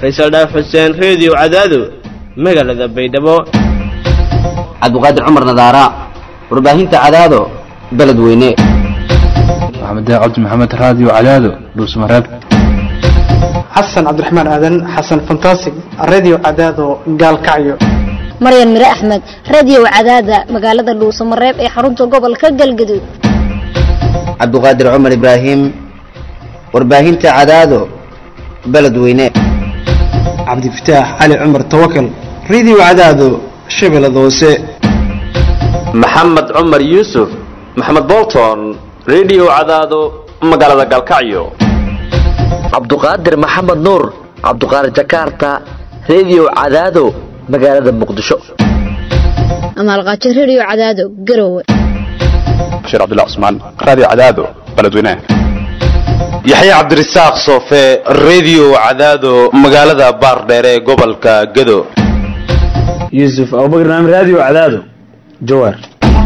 faysal dhaaf xuseen reediyo cadaado magaalada baydhabo cabdiqaadir cumar nadaara warbaahinta cadaado beledweyne maxamed cabdi maxamed raadiyo cadaado dhuusmareeb xasan cabdiraxmaan aadan xasan fantasig radio cadaado gaalkacyo maryan mire axmed radio cadaada magaalada dhuusamareeb ee xarunta gobolka galgaduud cabdiqaadir cumar ibraahim warbaahinta cadaado beledweyne cabdifataax cali cumar tawakal radio cadaado shabeellada hoose maxamed cumar yuusuf maxamed bolton radio cadaado magaalada galkacyo cabduqaadir maxamed nuur cabduqaadir jakarta radio cadaado magaalada muqdisho amaalqaajo radio cadaado garowe bashiir cabdullah cusmaan raadiyo cadaado beledweynaha yaxya cabdirasaaq soofe radio cadaado magaalada baardheere ee gobolka gado yuusuf abubakar naam radio cadaado jawaar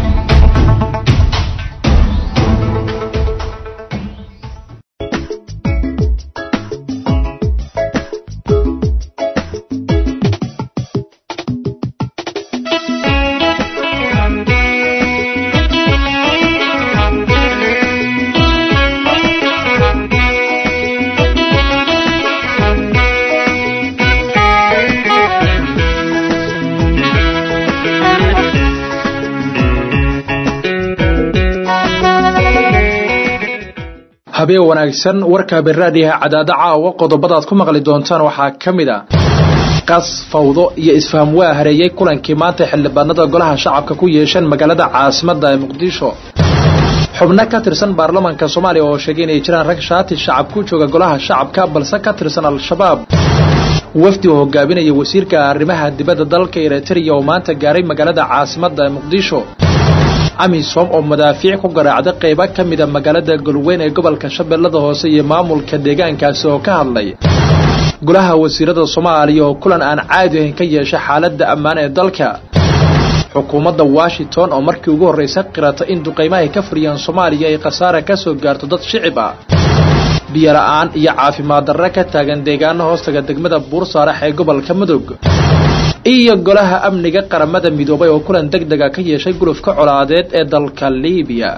habeen wanaagsan warka beraadiyaha cadaado caawa qodobadaad ku maqli doontaan waxaa ka mid a qas fawdo iyo isfaham waa hareeyey kulankii maanta xildhibaanada golaha shacabka ku yeesheen magaalada caasimada ee muqdisho xubno ka tirsan baarlamaanka soomaaliya oo sheegay inay jiraan rag shaati shacab ku jooga golaha shacabka balse ka tirsan al-shabaab wafdi oo hogaaminaya wasiirka arrimaha dibadda dalka eritrea oo maanta gaaray magaalada caasimada ee muqdisho amisom oo madaafiic ku garaacday qaybo ka mida magaalada galweyn ee gobolka shabeellada hoose iyo maamulka deegaankaasi oo ka hadlay golaha wasiirada soomaaliya oo kulan aan caadi ahayn ka yeeshay xaaladda ammaan ee dalka xukuumadda washington oo markii ugu horraysa qirata in duqaymahay ka furiyaan soomaaliya ay khasaara ka soo gaarto dad shicib ah biyola'aan iyo caafimaad darre ka taagan deegaano hoostaga degmada buursaarax ee gobolka mudug iyo golaha amniga qaramada midoobay oo kulan deg dega ka yeeshay gulufka colaadeed ee dalka liibiya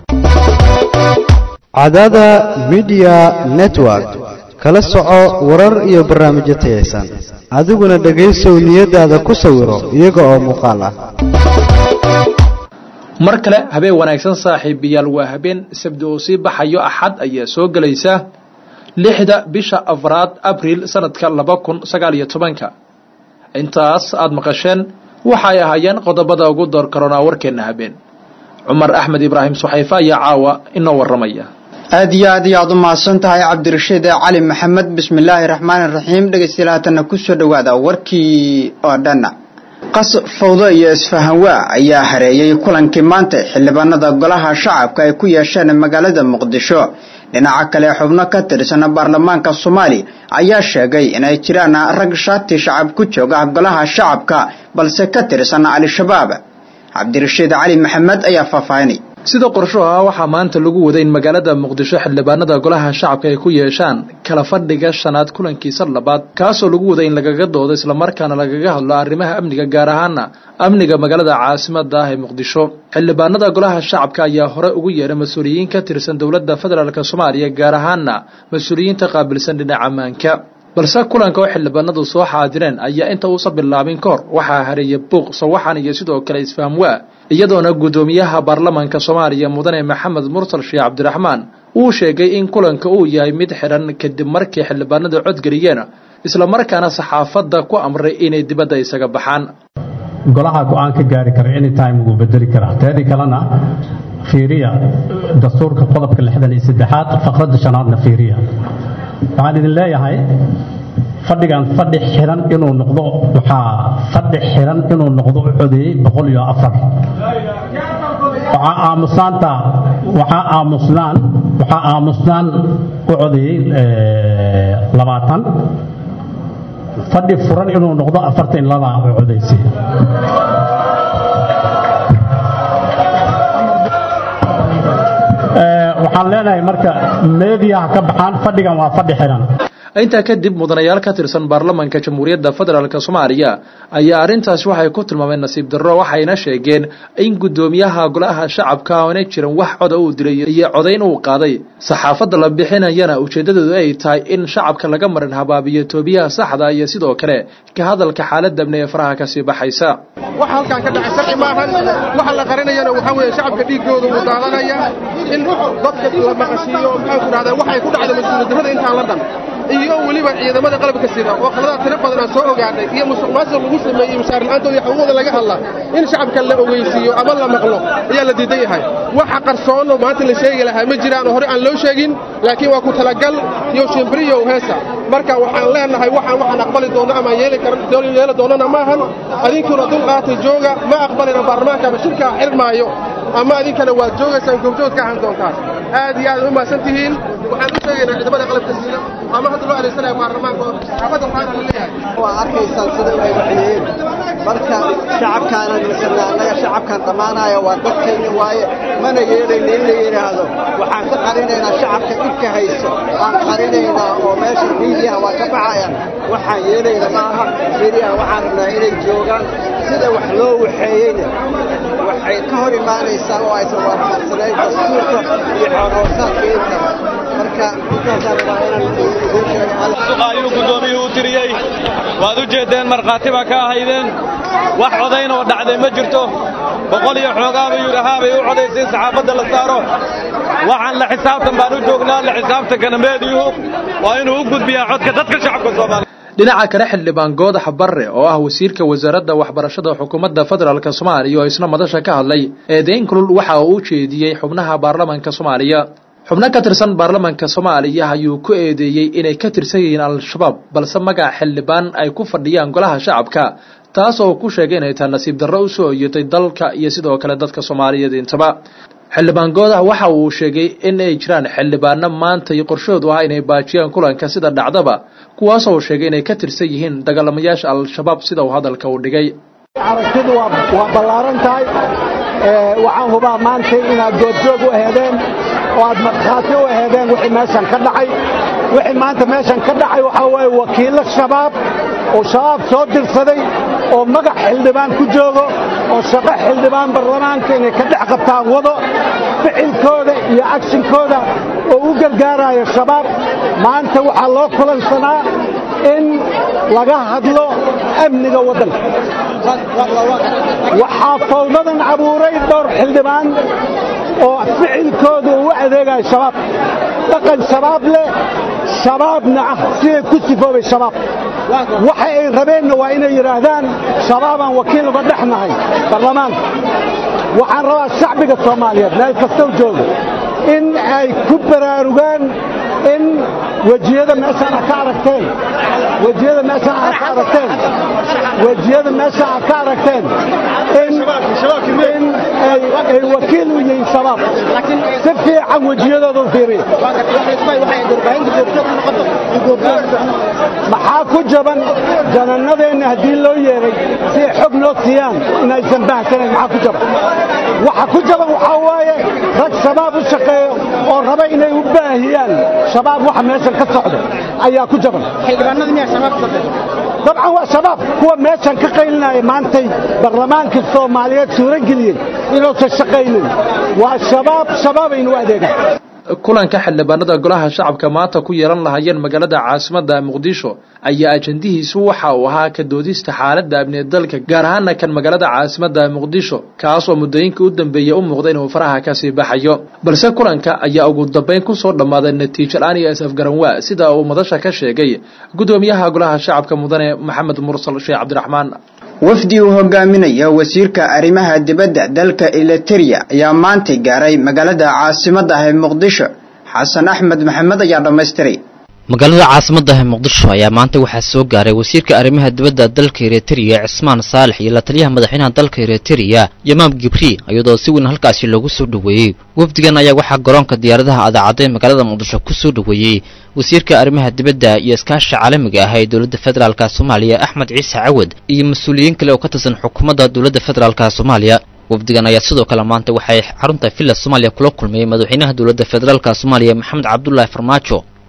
cadaada midiya network kala soco warar iyo barnaamijyo tayaysan adiguna dhegaysow niyadaada ku sawiro iyaga oo muuqaal ah mar kale habeen wanaagsan saaxiibayaal waa habeen sabdi oo sii baxayo axad ayaa soo gelaysa lixda bisha afraad abriil sanadka laba kun sagaal iyo tobanka intaas aad maqasheen waxay ahaayeen qodobada ugu door karoonaa warkeenna habeen cumar axmed ibraahim suxayfe ayaa caawa inoo warramaya aad iyo aad iyo aad u mahadsan tahay cabdirashiid cali maxamed bismillaahi raxmaani raxiim dhegaystayaal haatanna kusoo dhowaada warkii oo dhan qas fawdo iyo isfahanwaa ayaa hareeyey kulankii maanta xildhibaanada golaha shacabka ay ku yeesheen magaalada muqdisho dhinaca kale xubno ka tirsan baarlamaanka soomaaliya ayaa sheegay inay jiraan rag shaati shacab ku jooga golaha shacabka balse ka tirsan al-shabaab cabdirashiid cali maxamed ayaa faahfaahinay sida qorsho ah waxaa maanta lagu waday in magaalada muqdisho xildhibaanada golaha shacabka ay ku yeeshaan kala fadhiga shanaad kulankiisa labaad kaasoo lagu waday in lagaga doodo islamarkaana lagaga hadlo arrimaha amniga gaar ahaana amniga magaalada caasimada ah ee muqdisho xildhibaanada golaha shacabka ayaa hore ugu yeeray mas-uuliyiin ka tirsan dowladda federaalk soomaaliya gaar ahaana mas-uuliyiinta qaabilsan dhinaca ammaanka balse kulanka oo xildhibaanadu soo xaadireen ayaa inta uusan bilaabin ka hor waxaa hareeyay buuq sawaxan iyo sidoo kale isfaham waa iyadoona guddoomiyaha baarlamaanka soomaaliya mudane maxamed mursal sheekh cabdiraxmaan uu sheegay in kulanka uu yahay mid xidhan kadib markii xildhibaanadu codgeliyeen islamarkaana saxaafadda ku amray inay dibadda isaga baxaan golaha go-aan ka gaari kara anytime wuu bedeli karaa teedii kalena fiiriya dastuurka qodobka lixdan iyo saddexaad faqradda shanaadna fiiriya waxaan idin leeyahay fadhigan fadhi xiran inuu noqdo waxaa fadhi xiran inuu noqdo u codeeyey boqol iyo afar waxaa aamusaanta waxaa aamusnaan waxaa aamusnaan u codeeyey labaatan fadhi furan inuu noqdo afartan laba u codeysay waxaan leenahay marka meediyaha ka baxaan fadhigan waa fadhi xiran intaa kadib mudanayaal ka tirsan baarlamanka jamhuuriyadda federaalk soomaaliya ayaa arrintaasi waxay ku tilmaameen nasiib darro waxayna sheegeen in guddoomiyaha golaha shacabka oona jiran wax coda uu dilay iyo codayn uu qaaday saxaafadda la bixinayana ujeeddadoodu ay tahay in shacabka laga marin habaabiyo toobiyaha saxda iyo sidoo kale ka hadalka xaaladda amni ee faraha kasii baxaysa waxa halkaan ka dhacay sharci maahan waxa la qarinayana waxaa weeye shacabka dhiiggooda wuu daadanaya in dadka la maqashiiyo maxaan ku dhahdaa waxay ku dhacday mas-uuliyaddarrada intaan la dhan iyo weliba ciidamada qalabka sida oo qaladaad tiro badan aan soo ogaanay iyo musuqmaasuq lagu sameeyey mushaar la'aantooda iyo xuquuqda laga hadla in shacabka la ogeysiiyo ama la maqlo ayaa la diidan yahay waxa qarsoono maanta la sheegi lahaa ma jiraan oo hore aan loo sheegin laakiin waa ku talagal iyo shimbiriyo heesa marka waxaan leenahay waxaan waxaan aqbali doonno ama yeeli yeeli doonnana maahan adinkuna dulqaatay jooga ma aqbalina baarlamaanka ama shirkaa xirmaayo ama adinkana waad joogaysaan goobjood ka ahan doontaan aad iyo aad u mahadsan tihiin waxaan u sheegaynaa ciidamada qalabka sida ama hadda loo adeegsanaya baarlamaanka xaafadda waxaana la leeyahay waa arkaysaan sida ay waxyeeyeen marka shacabkaana misana annaga shacabkan dhammaanaya waa dadkayna waaye mana yeelayna in la yidhaahdo waxaan ka qarinaynaa shacabka dhibka hayso aan qarinaynaa oo meesha miidiyaha waa ka baxayaan waxaan yeelayna maaha miidiyaha waxaan rabnaa inay joogaan sida wax loo waxeeyeyna waxay ka hor imaanaysaa oo aysan waafaqsanayn dastuurka iyo xoorhoosaadka intaba marka intaasaan rabaa inaan idiin sheego ayuu guddoomiyuhu u tiriyey waad u jeeddeen markhaati baa ka ahaydeen wax codayn oo dhacday ma jirto boqol iyo xoogaa buu yidhi haa bay u codaysay saxaafadda la saaro waxaan la xisaabtan baan u joognaa la xisaabtankana meediyuhu waa inuu u gudbiyaa codka dadka shacabka soomaaliya dhinaca kale xildhibaan goodax barre oo ah wasiirka wasaaradda waxbarashada xukuumadda federaalk soomaaliya oo isna madasha ka hadlay eedeyn kulul waxa uu u jeediyey xubnaha baarlamanka soomaaliya xubno ka tirsan baarlamanka soomaaliya ayuu ku eedeeyey inay ka tirsan yihiin al-shabaab balse magaca xildhibaan ay ku fadhiyaan golaha shacabka taas oo ku sheegay inay tahay nasiib darro u soo oyatay dalka iyo sidoo kale dadka soomaaliyeed intaba xildhibaan goodax waxa uu sheegay in ay jiraan xildhibaano maanta iyo qorshoodu ah inay baajiyaan kulanka sida dhacdaba kuwaasoo sheegay inay ka tirsan yihiin dagaalamayaasha al-shabaab sida uu hadalka u dhigay aragtidu waa ballaaran tahay waxaan hubaa maanta inaad goobjoog u aheedeen oo aad markhaati u aheedeen wixii meeshan ka dhacay wixii maanta meeshan ka dhacay waxaa waaye wakiillo shabaab oo shabaab soo dirsaday oo magac xildhibaan ku joogo oo shaqo xildhibaan baarlamaanka inay ka dhex qabtaan wado ficilkooda iyo agshinkooda oo u gargaarayo shabaab maanta waxaa loo kulansanaa in laga hadlo amniga waddanka waxaa fawdadan abuuray dhowr xildhibaan oo ficilkooda uu u adeegayo shabaab dhaqan shabaab leh shabaabna ah siday ku sifoobay shabaab waxa ay rabeenna waa inay yidhaahdaan shabaabaan wakiil uga dhex nahay baarlamaanka waxaan rabaa shacbiga soomaaliyeed meel kastow jooga in ay ku baraarugaan in wejiyada meeshaan aad ka aragteen wejiyada meeshaan aad ka aragteen wejiyada meeshaan aad ka aragteen in in ay wakiil u yihiin shabaab si fiican wejiyadooda u fiiriya maxaa ku jaban janannadeenna haddii loo yeeray si ay xog noo siiyaan inaysan bahsanayn maxaa ku jaban waxa ku jaban waxaa waaye rag shabaab u shaqeeyo oo raba inay u baahiyaan shabaab waxa meeshan ka socda ayaa ku jaban dabcan waa shabaab kuwa meeshan ka qaylinaya maantay baarlamaanka soomaaliyeed suurageliyey inuusan shaqaynin waa shabaab shabaabay u adeegaan kulanka xildhibaanada golaha shacabka maanta ku yeelan lahaayeen magaalada caasimadda muqdisho ayaa ajandihiisu waxa uu ahaa ka doodista xaaladda amniga dalka gaar ahaana kan magaalada caasimadda muqdisho kaas oo muddooyinka u dambeeya u muuqda inuu faraha kasii baxayo balse kulanka ayaa ugu dambeyn kusoo dhammaaday natiijo la-aan iyo isafgaranwaa sida uu madasha ka sheegay guddoomiyaha golaha shacabka mudane maxamed mursal sheekh cabdiraxmaan wafdi uu hogaaminaya wasiirka arrimaha dibadda dalka eliteria ayaa maantay gaaray magaalada caasimadda ah ee muqdisho xasan axmed maxamed ayaa dhammaystiray magaalada caasimadda ah muqdisho ayaa maanta waxaa soo gaaray wasiirka arrimaha dibadda dalka eritrea cismaan saalex iyo la taliyaha madaxweynaha dalka eritrea yamaam gibri iyadoo si weyn halkaasi loogu soo dhoweeyey wafdigan ayaa waxaa garoonka diyaaradaha adaacadda ee magaalada muqdisho ku soo dhoweeyey wasiirka arrimaha dibadda iyo iskaasha caalamiga ah ee dowladda federaalka soomaaliya axmed ciise cawad iyo mas-uuliyiin kale oo ka tirsan xukuumadda dowladda federaalka soomaaliya wafdigan ayaa sidoo kale maanta waxay xarunta villa soomaaliya kula kulmayey madaxweynaha dowladda federaalka soomaaliya maxamed cabdulaahi farmaajo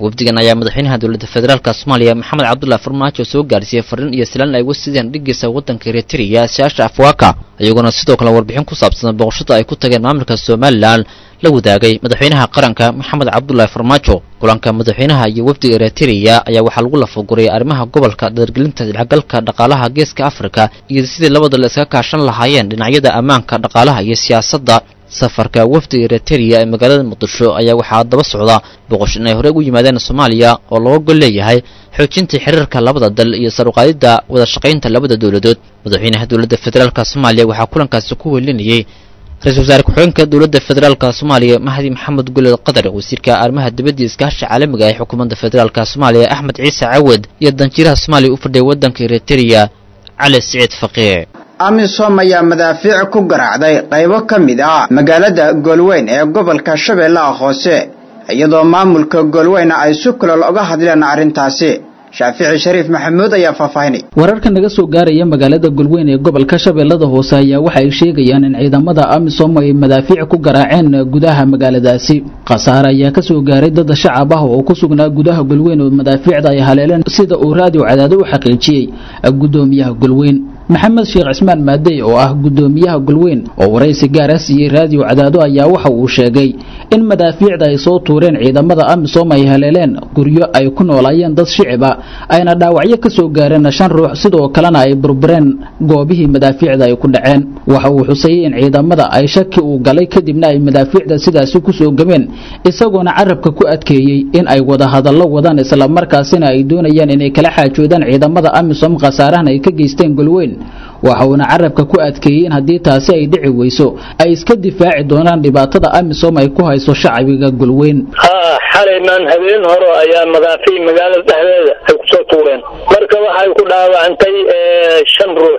wafdigan ayaa madaxweynaha dowladda federaalka soomaaliya maxamed cabdullahi farmaajo soo gaarsiiyey fariin iyo silaan ay uga sideen dhigiisa waddanka eritrea siyaasha afwaaka iyaguna sidoo kale warbixin ku saabsan booqashada ay ku tageen maamulka somalilan la wadaagay madaxweynaha qaranka maxamed cabdullahi farmaajo kulanka madaxweynaha iyo wafdiga eritrea ayaa waxaa lagu lafaguray arrimaha gobolka dargelinta dhexgalka dhaqaalaha geeska afrika iyo sidii labada la iska kaashan lahaayeen dhinacyada ammaanka dhaqaalaha iyo siyaasadda safarka wafdiga eritrea ee magaalada muqdisho ayaa waxaa daba socda boqoshin ay horey ugu yimaadeen soomaaliya oo looga gol leeyahay xoojinta xiriirka labada dal iyo saruqaadidda wada shaqaynta labada dowladood madaxweynaha dowladda federaalka soomaaliya waxaa kulankaasi ku welinayey ra-isul wasaare ku-xigeenka dowladda federaalka soomaaliya mahdi maxamed guled qadar wasiirka arrimaha dibadda iskaasha caalamiga ee xukuumadda federaalka soomaaliya axmed ciise cawad iyo danjiiraha soomaaliya u fadhiya waddanka eritrea cali siciid faqiih amisom ayaa madaafiic ku garaacday qaybo ka mid ah magaalada goolweyn ee gobolka shabeellaha hoose iyadoo maamulka goolweyna ay si kulol uga hadleen arrintaasi shaafici shariif maxamuud ayaa faahfaahinay wararka naga soo gaaraya magaalada golweyn ee gobolka shabeellada hoose ayaa waxa ay sheegayaan in ciidamada amisom ay madaafiic ku garaaceen gudaha magaaladaasi khasaare ayaa ka soo gaaray dad shacab ah oo ku sugnaa gudaha golweyn oo madaafiicda ay haleeleen sida uu raadiyo cadaado u xaqiijiyey gudoomiyaha golweyn maxamed sheekh cismaan maadey oo ah gudoomiyaha golweyn oo waraysi gaara siiyey raadiyo cadaado ayaa waxa uu sheegay in madaafiicda ay soo tuureen ciidamada amisom ay haleeleen guryo ay ku noolaayeen dad shiciba ayna dhaawacyo ka soo gaareen shan ruux sidoo kalena ay burbureen goobihii madaafiicda ay ku dhaceen waxa uu xusayey in ciidamada ay shaki uu galay kadibna ay madaafiicda sidaasi ku soo gameen isagoona carabka ku adkeeyey in ay wada hadallo wadaan islamarkaasina ay doonayaan inay kala xaajoodaan ciidamada amisom khasaarahan ay ka geysteen golweyn waxa uuna carabka ku adkeeyey in haddii taasi ay dhici weyso ay iska difaaci doonaan dhibaatada amisom ay ku hayso shacbiga golweyn haa xalaymaan habeen hore ayaa madaafiic magaalada dhexdeeda ay kusoo tuureen marka waxay ku dhaawacantay shan ruux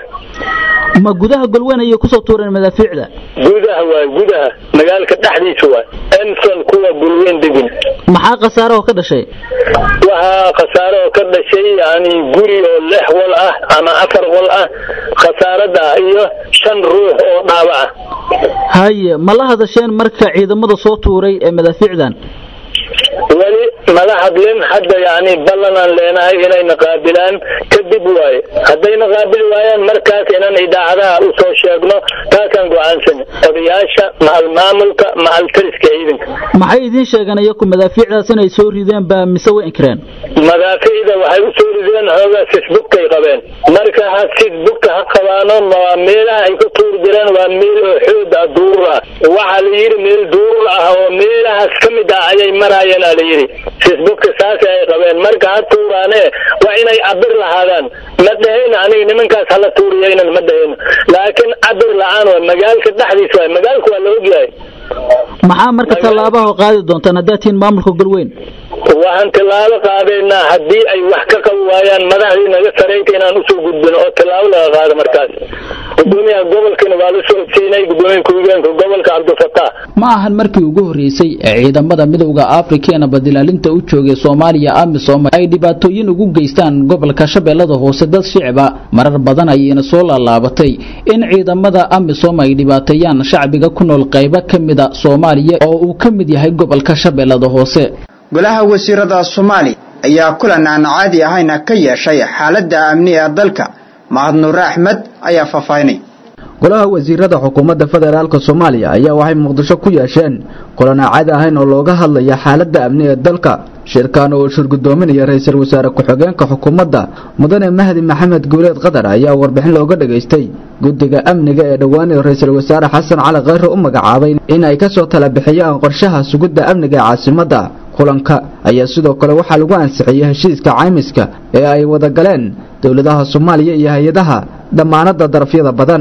ma gudaha golweyn ayay kusoo tuureen madaafiicda gudaha waay gudaha magaalka dhexdiisa waay emson kuwa golweyn degin maxaa khasaare oo ka dhashay waxaa khasaare oo ka dhashay yani guri oo lix wal ah ama afar wal ah khasaarada iyo shan ruux oo dhaawaca haye ma la hadasheen marka ciidamada soo tuuray ee madaafiicdan weli mala hadlin hadda yani ballanaan leenahay inayna qaabilaan kadib waaye haddayna qaabili waayaan markaas inaan idaacadaha u soo sheegno taasaan go-aansan odayaasha macal maamulka macal tariska ciidanka maxay idiin sheegeen iyaku madaafiicdaas inay soo rideen baa mise way inkireen madaafiicda waxay u soo rideen xoogaa facebookay qabeen marka ha facebooka ha qabaano waa meelaha ay ku tuuri jireen waa meel oo xoog ah duurur ah waxaa la yidhi meel duurur ah oo meelahaas ka mid ah ayay maraayeen aa la yidhi facebooka saas ay qabeen marka ha tuuraane waa inay cabir lahaadaan ma dhehayna aniga nimankaas hala tuuriyaynan ma dhehayna laakiin cabir la-aan waa magaalka dhexdiisa waay magaalka waa la ogyahay maxaa marka tallaabaha qaadi doontaan haddaad tihiin maamulka golweyn waxaan tilaabo qaadaynaa haddii ay wax ka qabi waayaan madaxdii naga sarayta inaan usoo gudbino oo tilaabo laga qaado markaas gudoomiyaha gobolkana waa la soo ogsiinay gudoomiyaha ku-xigeenka gobolka cabdifataax ma ahan markii ugu horreysay ee ciidamada midowda afrika ee nabadilaalinta u joogay soomaaliya amisom ay dhibaatooyin ugu geystaan gobolka shabeellada hoose dad shicba marar badan ayayna soo laalaabatay in ciidamada amisom ay dhibaateeyaan shacbiga ku nool qaybo ka mida soomaaliya oo uu ka mid yahay gobolka shabeellada hoose golaha wasiirada soomaaliya ayaa kulan aan caadi ahayna ka yeeshay xaaladda amni ee dalka mahad nuure axmed ayaa faahfaahinay golaha wasiirada xukuumadda federaalk soomaaliya ayaa waxay muqdisho ku yeesheen kulan aan caadi ahayn oo looga hadlaya xaaladda amni ee dalka shirkan oo shirgudoominaya ra-iisul wasaare ku-xigeenka xukuumadda mudane mahdi maxamed guuleed qatar ayaa warbixin looga dhageystay guddiga amniga ee dhowaan ee ra-iisul wasaare xasan cali khayre u magacaabay in ay kasoo tala bixiyaan qorshaha sugidda amniga ee caasimadda kulanka ayaa sidoo kale waxaa lagu ansixiyey heshiiska caymiska ee ay wada galeen dowladaha soomaaliya iyo hay-adaha dhammaanada darafyada badan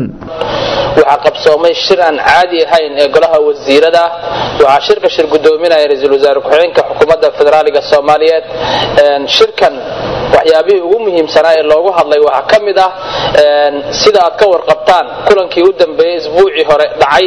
waxaa qabsoomay shir aan caadi ahayn ee golaha wasiirada waxaa shirka shir gudoominaya ra-iisul wasaare ku-xigeenka xukuumadda federaaliga soomaaliyeed shirkan waxyaabihii ugu muhiimsanaa ee loogu hadlay waxaa ka mid ah sida aad ka warqabtaan kulankii u dambeeyey isbuucii hore dhacay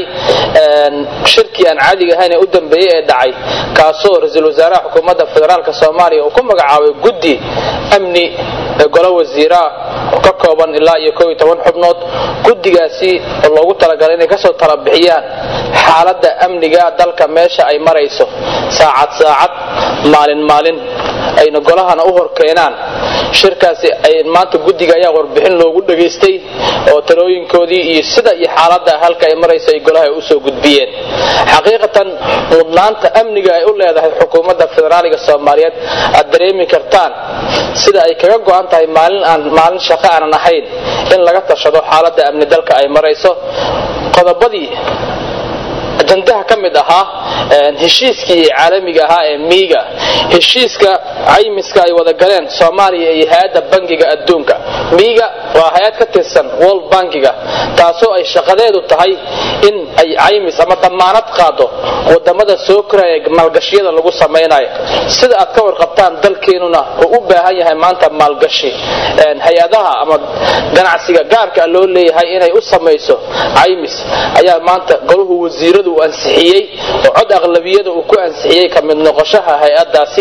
shirkii aan caadiga ahayn ee u dambeeyey ee dhacay kaasoo ra-iisul wasaaraha xukuumadda federaalk soomaaliya uu ku magacaabay guddi amni ee golo wasiiraa oo ka kooban ilaa iyo koob iyo toban xubnood guddigaasi oo loogu talagalay inay kasoo tala bixiyaan xaaladda amniga dalka meesha ay marayso saacad saacad maalin maalin ayna golahana u hor keenaan shirkaasi ay maanta guddiga ayaa warbixin loogu dhageystay oo talooyinkoodii iyo sida iyo xaaladda halka ay marayso ay golaha usoo gudbiyeen xaqiiqatan mudnaanta amniga ay u leedahay xukuumadda federaaliga soomaaliyeed aad dareemi kartaan sida ay kaga go-an tahay maalin aan maalin shaqo aanan ahayn in laga tashado xaaladda amni dalka ay marayso qodobadii ajandaha ka mid ahaa heshiiskii caalamiga ahaa ee miiga heshiiska caymiska ay wada galeen soomaaliya iyo hay-adda bangiga adduunka miiga waa hay-ad ka tirsan world bankiga taasoo ay shaqadeedu tahay in ay caymis ama damaanad qaado wadamada soo koraya maalgashiyada lagu samaynayo sida aad ka warqabtaan dalkeenuna uu u baahan yahay maanta maalgashi hay-adaha ama ganacsiga gaarka loo leeyahay inay u samayso caymis ayaa maanta golahu wasiiradu uu ansixiyey oo cod aqlabiyada uu ku ansixiyey ka mid noqoshaha hay-adaasi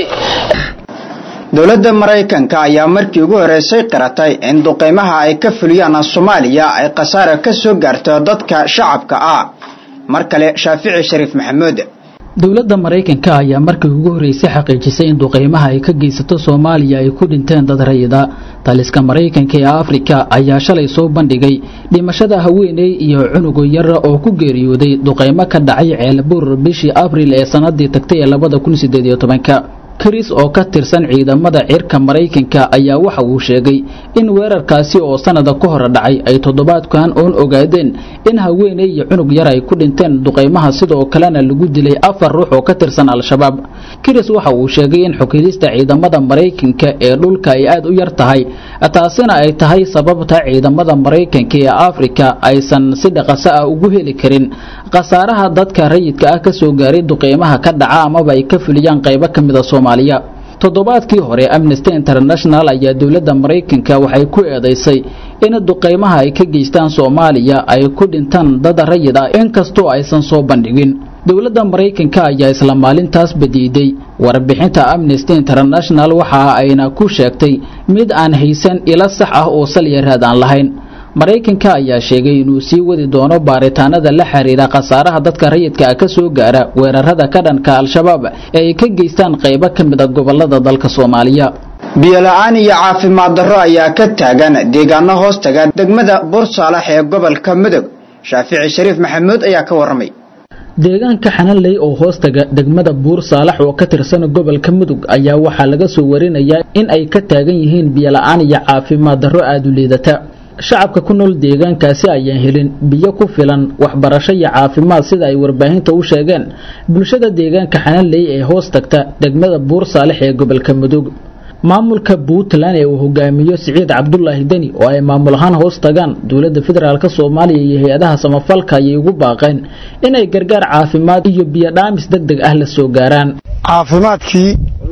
dowladda maraykanka ayaa markii ugu horeysay qiratay in duqeymaha ay ka fuliyaan soomaaliya ay khasaare ka soo gaarto dadka shacabka ah mar kale shaafici shariif maxamuud dowladda maraykanka ayaa markii ugu horreysay xaqiijisay in duqeymaha ay ka geysato soomaaliya ay ku dhinteen dad rayida taliska maraykanka ee afrika ayaa shalay soo bandhigay dhimashada haweeney iyo cunugo yara oo ku geeriyooday duqeymo ka dhacay ceelbuur bishii abril ee sanadii tagtay ee labada kun sideed iyo tobanka kris oo ka tirsan ciidamada cirka maraykanka ayaa waxa uu sheegay in weerarkaasi oo sanada ka hor dhacay ay toddobaadkan oon ogaadeen in haweeney iyo cunug yar ay ku dhinteen duqeymaha sidoo kalena lagu dilay afar ruux oo ka tirsan al-shabaab kris waxa uu sheegay in xukidista ciidamada maraykanka ee dhulka ay aad u yar tahay taasina ay tahay sababta ciidamada maraykanka ee afrika aysan si dhaqaso ah ugu heli karin khasaaraha dadka rayidka ah kasoo gaaray duqeymaha ka dhaca amaba ay ka fuliyaan qaybo ka mida soomaaliya toddobaadkii hore amnesty international ayaa dowladda maraykanka waxay ku eedaysay in duqeymaha ay ka geystaan soomaaliya ay ku dhintaan dad rayid ah inkastoo aysan soo bandhigin dowladda maraykanka ayaa isla maalintaas badiiday warbixinta amnesty international waxa ayna ku sheegtay mid aan haysan ilo sax ah oo salya raad aan lahayn maraykanka ayaa sheegay inuu sii wadi doono baaritaanada la xiriira khasaaraha dadka rayidka ah ka soo gaara weerarada ka dhanka al-shabaab ee ay ka geystaan qaybo ka mid a gobolada dalka soomaaliya biyola-aan iyo caafimaad darro ayaa ka taagan deegaano hoos taga degmada bursaalax ee gobolka mudug shaafici shariif maxamuud ayaa ka warramay deegaanka xananley oo hoostaga degmada buur saalax oo ka tirsan gobolka mudug ayaa waxaa laga soo warinayaa in ay ka taagan yihiin biyola-aan iyo caafimaad darro aada u liidata shacabka ku nool deegaankaasi ayaan helin biyo ku filan waxbarasho iyo caafimaad sida ay warbaahinta u sheegeen bulshada deegaanka xananley ee hoos tagta degmada buur saalex ee gobolka mudug maamulka puntland ee uu hogaamiyo siciid cabdulaahi deni oo ay maamul ahaan hoos tagaan dowladda federaalk soomaaliya iyo hay-adaha samafalka ayay ugu baaqeen inay gargaar caafimaad iyo biyo dhaamis deg deg ah la soo gaaraan caafimaadkii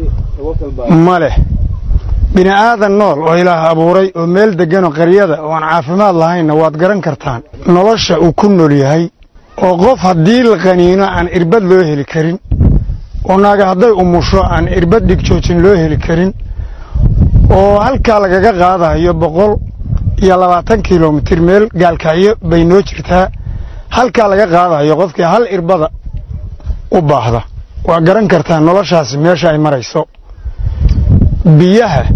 ma leh bini aadan nool oo ilaah abuuray oo meel degganoo qaryada oo aan caafimaad lahaynna waad garan kartaan nolosha uu ku nool yahay oo qof haddii la qaniino aan irbad loo heli karin oo naaga hadday umusho aan irbad dhigjoojin loo heli karin oo halkaa lagaga qaadayo boqol iyo labaatan kilomitir meel gaalkacyo bay noo jirtaa halkaa laga qaadayo qofkii hal irbada u baahda waa garan kartaa noloshaasi meesha ay marayso biyaha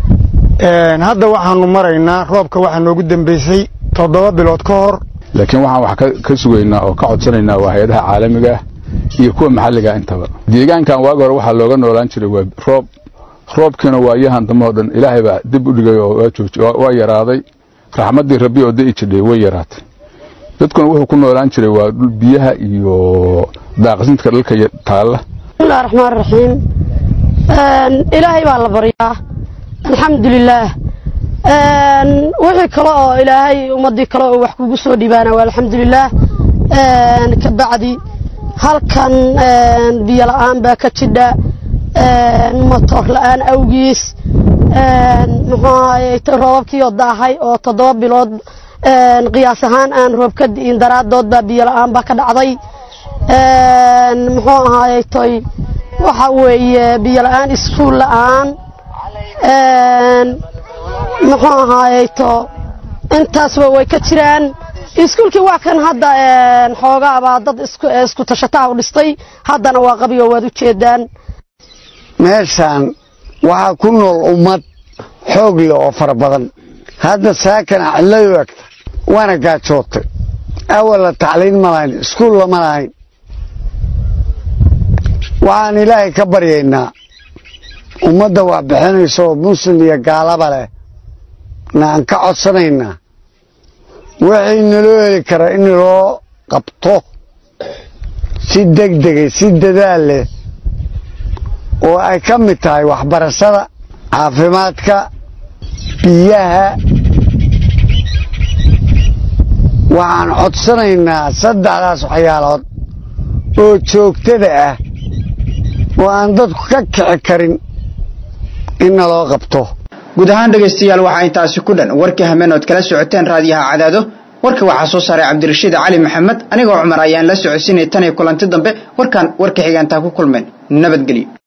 hadda waxaanu maraynaa roobka waxaa noogu dambeysay toddoba bilood ka hor laakiin waxaan wax ka sugaynaa oo ka codsanaynaa waa hay-adaha caalamiga ah iyo kuwa maxalliga intaba deegaankan waagi hore waxaa looga noolaan jiray waa roob roobkiina waayahan dambe oo dhan ilaahay baa dib u dhigay oo waa jooji waa yaraaday raxmaddii rabbi oo da'i jidhay way yaraatay dadkuna wuxuu ku noolaan jiray waa biyaha iyo daaqsintka dhalka taalla bismillahi raxmaan raxiim ilaahay baa la baryaa alxamdulilaah wixii kale oo ilaahay ummadii kale oo wax kugu soo dhibaana waa alxamdulilaah ka bacdi halkan biyo la-aan baa ka jidha matoor la-aan awgiis muxuu ahaye roobabkii oo daahay oo toddoba bilood qiyaas ahaan aan roob ka di'in daraadood baa biyo la-aan baa ka dhacday muxuu ahaye toy waxa weeye biyo la-aan iskuul la-aan muxuu ahaaye to intaasba way ka jiraan iskuulkii waa kan hadda xoogaabaa dad isku tashataha u dhistay haddana waa qabigo waad u jeedaan meeshaan waxaa ku nool ummad xoog leh oo fara badan hadda saakana cidlay u egta waana gaajootay awalla tacliin ma lahayn iskuul lama lahayn waxaan ilaahay ka baryaynaa ummadda wax bixinaysa oo muslim iyo gaalaba leh na aan ka codsanaynaa wixii naloo heli karaa in loo qabto si degdegay si dadaal leh oo ay ka mid tahay waxbarashada caafimaadka biyaha waxaan codsanaynaa saddexdaas waxyaalood oo joogtada ah oo aan dadku ka kici karin in naloo qabto guud ahaan dhegaystayaal waxaa intaasi ku dhan warkii hameen ood kala socoteen raadiyaha cadaado warka waxaa soo saaray cabdirashiid cali maxamed anigoo cumar ayaan la socodsiinay tan iyo kulanti dambe warkaan warka xigaantaa ku kulmeen nabadgelyo